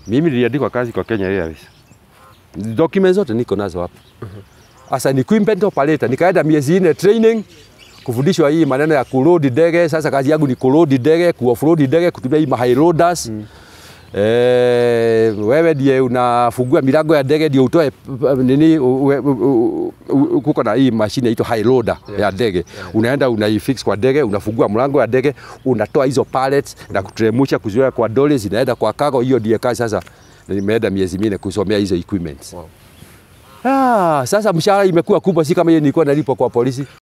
Mimi niliandikwa kazi kwa Kenya Airways. Documents zote niko nazo hapa. Sasa ni equipment operator, nikaenda miezi nne training kufundishwa hii maneno ya kuload ndege. Sasa kazi yangu ni kuload ndege, kuoffroad ndege, kutumia hii high loaders. Mm. Eh, wewe ndiye unafungua milango ya ndege ndio utoe uh, nini u- u- u- u- kuko na hii mashine inaitwa high loader ya ndege. Unaenda unaifix kwa ndege, unafungua mlango ya ndege, unatoa hizo pallets na kutremusha kuziweka kwa dolly zinaenda kwa cargo. Hiyo ndiye kazi sasa. Nimeenda miezi minne kusomea hizo equipments. Wow. Ah, sasa mshahara imekuwa kubwa, si kama hiyo nilikuwa nalipo kwa polisi.